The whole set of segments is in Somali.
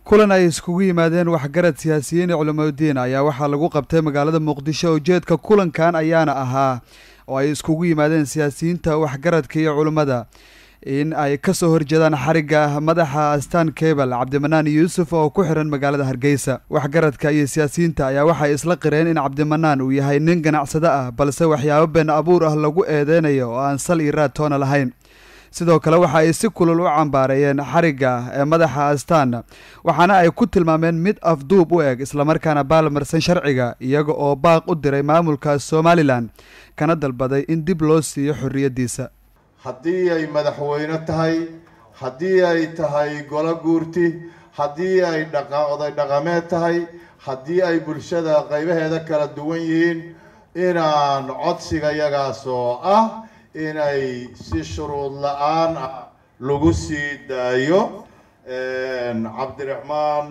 kulan ay iskugu yimaadeen waxgarad siyaasiyiin iyo culimadiin ayaa waxaa lagu qabtay magaalada muqdisho ujeedka kulankan ayaana ahaa oo ay iskugu yimaadeen siyaasiyiinta waxgaradka iyo culimmada in ay kasoo horjeedaan xarigga madaxa astaan kebal cabdimanaan yuusuf oo ku xiran magaalada hargeysa waxgaradka iyo siyaasiyiinta ayaa waxay isla qireen in cabdimanaan uu yahay nin ganacsado ah balse waxyaabo been abuur ah lagu eedeynayo oo aan sal iyo raad toona lahayn sidoo kale waxa ay si kulul u cambaareeyeen xarigga ee madaxa astaan waxaana ay ku tilmaameen mid afduub u eg islamarkaana baalmarsan sharciga iyaga oo baaq u diray maamulka somalilan kana dalbaday in dib loo siiyo xorriyaddiisa haddii ay madaxweyne tahay haddii ay tahay golo guurti haddii ay dhaqoday dhaqameed tahay haddii ay bulshada qaybaheeda kala duwan yihiin inaan codsiga yagaas oo ah inay si shuruud la-aan ah lagu sii daayo cabdiraxmaan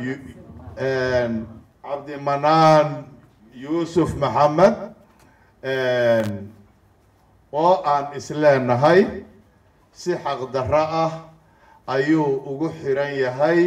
cabdimanaan yuusuf maxamed oo aan isleenahay si xaqdarro ah ayuu ugu xiran yahay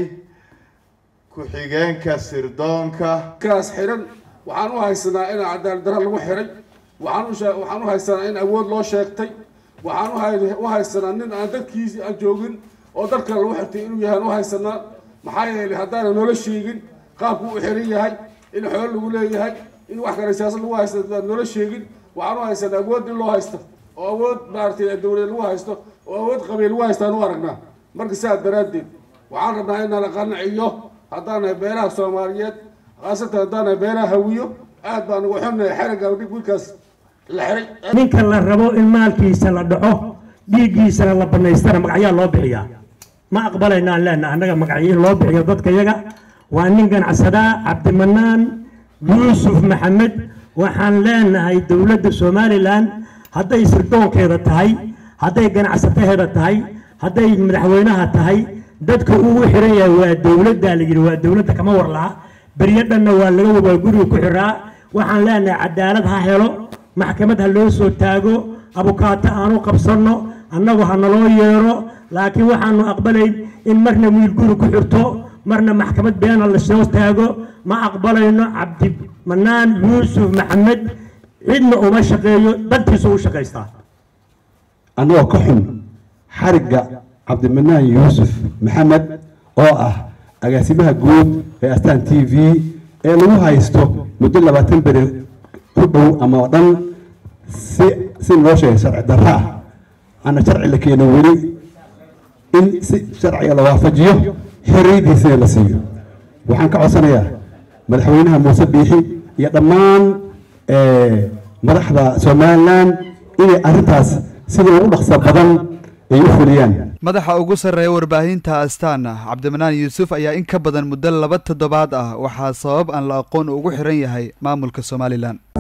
ku-xigeenka sirdoonka kaas xiran waxaan u haysanaa in cadaalad darro lagu xiray waxaan waxaan u haysanaa in awood loo sheegtay waxaan u haysanaa nin aan dadkiisi aan joogin oo dad kale lagu xirtay inuu yahay aan u haysanaa maxaa yeelay haddaana noola sheegin qaabku u xiran yahay in xoolo lagu leeyahay in wax kale siyaasad lagu haysta aan noola sheegin waxaan u haysanaa awood in loo haysto oo awood maaragtay dawlad lagu haysto oo awood qabiil lagu haysto aan u aragnaa marka sidaas daraaddeed waxaan rabnaa inaan qanciyo haddaanahay beelaha soomaaliyeed khaasatan haddaanahay beelaha hawiyo aad baan ugu xunnahay xerigga wiilkaas la xiray ninka la rabo in maalkiisa la dhaco dhiiggiisana la banaystana magacyaa loo bixiyaa ma aqbalayna aan leenaha annaga magacyo in loo bixiyo dadka yaga waa nin ganacsadaa cabdimanaan yuusuf maxamed waxaan leenahay dowladda somalilan hadday sirdoonkeeda tahay hadday ganacsataheeda tahay hadday madaxweynaha tahay dadka uu xiran yahay waa dowladda la yidhi waa dowladda kama warlaha beryo dhanna waa laga waa guriga ku xiraa waxaan leenahay cadaalad ha helo maxkamad ha loo soo taago abukaato aanu qabsanno annagu ha naloo yeero laakiin waxaanu aqbalayn in marna wiil guri ku xirto marna maxkamad beena lasoo taago ma aqbalayno cabdimanaan yuusuf maxamed cidna uma shaqeeyo dantiisu u shaqaystaa annagoo ka xun xarigga cabdimanaan yuusuf maxamed oo ah agaasimaha guud ee astaan t v ee lagu haysto muddo labaatan beri ku dhow ama o dhan si si loo sheegay sharci darro ah ana sharci la keeno weli in si sharciga la waafajiyo xorriyaddiisina la siiyo waxaan ka codsanayaa madaxweynaha muuse biixi iyo dhammaan madaxda somalilan inay arrintaas sida ugu dhaqso badan ay u fuliyaan madaxa ugu sarreeya warbaahinta astaan cabdimanaan yuusuf ayaa in ka badan muddo laba toddobaad ah waxaa sabab aan la aqoon ugu xiran yahay maamulka somalilan